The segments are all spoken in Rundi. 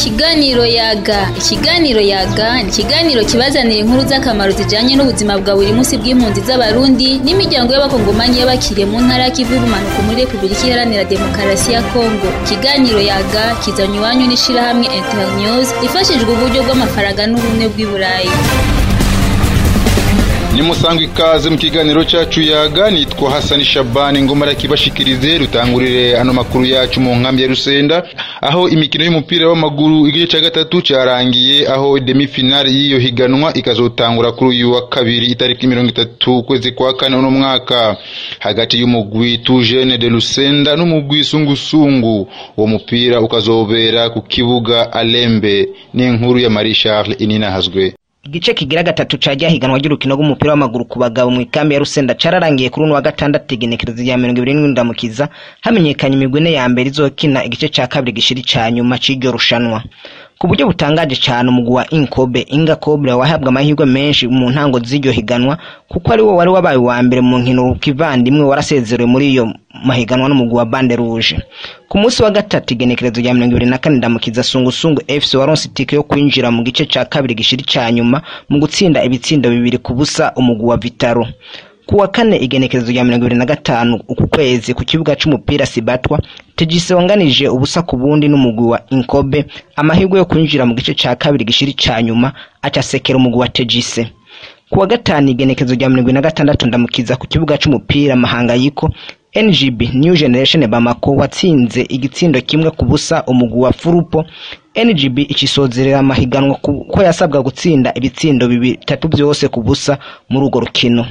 Ikiganiro yaga ikiganiro yaga ni ikiganiro kibazanira inkuru z'akamaro zijanye n'ubuzima bwa buri munsi bw'impunzi z'abarundi n'imiryango y'abakongomani y'abakiriye mu ntara y'ikivu y'ubumanuko muri repubulika iharanira demokarasi ya kongo ikiganiro yaga kizanye iwanyu n'ishirahamwe internews ifashijwe uburyo bw'amafaranga n'ubumwe bw'i burayi nimusanga ikaze mu kiganiro cyacu yaga nitwa hasani shabani ngomara kibashikirize rutangurire ano makuru yacu mu nkambi ya rusenda aho imikino y'umupira w'amaguru igice cya gatatu cyarangiye aho demi finale y'iyo higanwa ikazotangura kuri uyu wa kabiri itariki mirongo itatu ukwezi kwa kane uno mwaka hagati y'umugwi tujene de rusenda n'umugwi sungusungu uwo mupira ukazobera ku kibuga alembe n'inkuru ya marie charles ininahazwe igice kigira gatatu ca higanwa ry'urukino rw'umupira w'amaguru ku bagabo mu ikambi ya rusenda cararangiye kuri uno wa gatandatu igenekerezo rya mirongo ibiri n'indwi ndamukiza hamenyekanye imigwi ine ya mbere izokina igice ca kabiri gishiri ca nyuma c'iryo rushanwa ku buryo butangaje cyane umugwi wa inkobe inga kobre wahabwa amahirwe menshi mu ntango z'iryo higanwa kuko ari wo wari wabaye uwa mbere mu nkino kivandimwe warasezerewe muri iyo mahiganwa n'umugwi wa bande rouge ku munsi wa gatatu igenekerezo rya mirongo ibiri na kane ndamukiza sungusungu fc waronse itike yo kwinjira mu gice ca kabiri gishiri ca nyuma mu gutsinda ibitsindo bibiri ku busa umugwi wa vitaro ku wa kane igenekerezo rya mirongo ibiri na gatanu uku kwezi ku kibuga c'umupira sibatwa tegise wanganije ubusa ku bundi n'umugwi wa inkobe amahirwe yo kwinjira mu gice ca kabiri gishiri ca nyuma acasekera umugwi wa tegise ku wa gatanu igenekerezo rya mirongo ibiri na gatandatu ndamukiza ku kibuga c'umupira mahangayiko ngb new generation bamako watsinze igitsindo kimwe ku busa umugwi wa furupo ngb icisozerera amahiganwa ko yasabwa gutsinda ibitsindo bitatu byose ku busa muri urwo rukino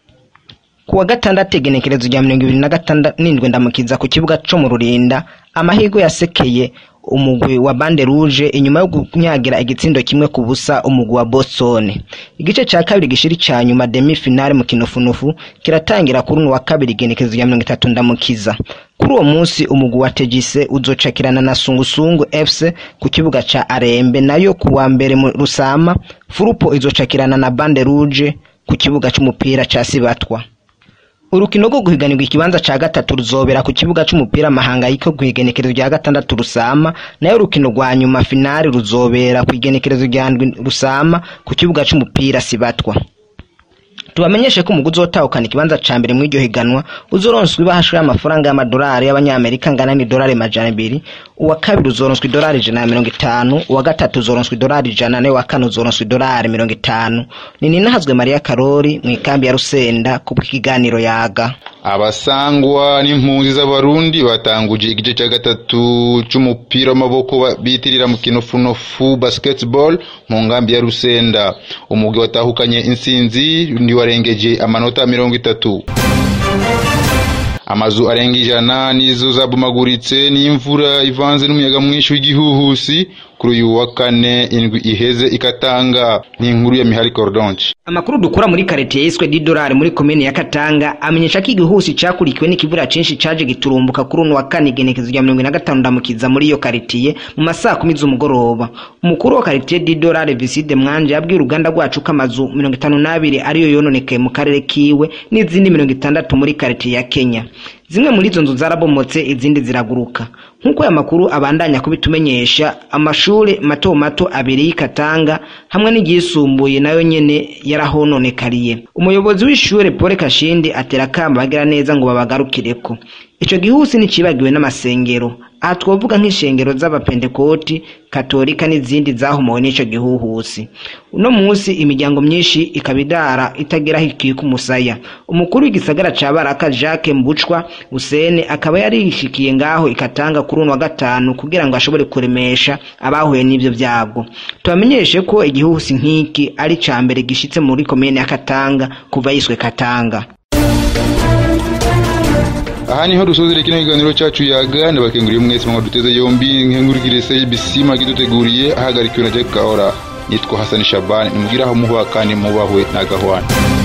ku wa gatandatu igenekerezo rya mirongo ibiri na gatandatu n'indwi ndamukiza ku kibuga co mu rurinda amahirwe yasekeye umugwi wa bande rouge inyuma yo kunyagira igitsindo kimwe ku busa umugwi wa boston igice ca kabiri gishiri ca nyuma demi finale mu kinofunofu kiratangira kuri uno wa kabiri igenekerezo rya mirongo itatu ndamukiza kuri uwo munsi umugwi wa tegise uzocakirana na sungusungu fc ku kibuga ca arembe nayo ku wa mbere mu rusama furupo izocakirana na bande rouge ku kibuga c'umupira ca sibatwa urukino rwo guhiganirwa ikibanza ca gatatu ruzobera ku kibuga c'umupira mahangayiko kw'igenekerezo rya gatandatu rusama nayo urukino rwa nyuma finali ruzobera kw'igenekerezo rya ndwi rusama ku kibuga c'umupira sibatwa tubamenyeshe ko umuguzi uzotahukana ikibanza ca mbere muri iryo higanwa uzoronswa ibahasha y'amafaranga y'amadolari y'abanyamerika angana n'idolari majana abiri uwa kabiri uzoronswa idolari ijana na mirongo itanu uwa gatatu uzoronswa idolari ijana nayo wa kane uzoronswa idolari mirongo itanu ni ninahazwe mariya karori mu ikambi ya rusenda ku bw'ikiganiro yaga abasangwa n'impunzi z'abarundi batanguje igice cya gatatu c'umupira w'amaboko bitirira mu kinofunofu basketball mu ngambi ya rusenda umugwi watahukanye intsinzi ni warengeje amanota mirongo itatu amazu arenga ijana nizo zabomaguritse n'imvura ivanze n'umuyaga mwinshi w'igihuhusi kuri uyu wa kane indwi iheze ikatanga n'inkuru ya mihari cordonche amakuru dukura muri karitiye yiswe didolari muri komine ya katanga amenyesha ko igihuhusi cakurikiwe n'ikivura cinshi caje giturumbuka kuri uno wa kane igenekezo rya mirongo ine na gatanu ndamukiza muri iyo karitiye mu masaha kumi z'umugoroba umukuru wa karitiye didolari viside mwanje yabwiye uruganda rwacu ko amazu mirongo itanu n'abiri ariyo yononekaye mu karere kiwe n'izindi mirongo itandatu muri karitiye ya kenya zimwe muri izo nzu zarabomotse izindi ziraguruka nk'uko aya makuru abandanya kubitumenyesha amashuri mato mato abiri y'ikatanga hamwe n'iryisumbuye nayo nyene yarahononekariye umuyobozi w'ishure Paul Kashindi atera kamba bagira neza ngo babagarukireko ico gihusi nicibagiwe n'amasengero aha twovuga nk'ishengero z'abapentekoti katolika n'izindi zahomowe n'ico gihuhusi uno munsi imiryango myinshi ikaba idara itageraho ikika umusaya umukuru w'igisagara ca baraka jacques mbucwa usene akaba yarishikiye ngaho ikatanga kuri uno wa gatanu kugira ngo ashobore kuremesha abahuye n'ivyo vyago tubamenyeshe ko igihuhusi nk'iki ari ca mbere gishitse muri komine ya katanga kuva yiswe katanga aha niho dusozera kino kiganiro cyacu yaga ndabakenguriye mwese mwa duteze yombi nkengurikire CBC magiduteguriye ahagarikiwe na Jack Kaora nitwa Hassan Shabani nimugira aho muba kandi mubahwe na gahwana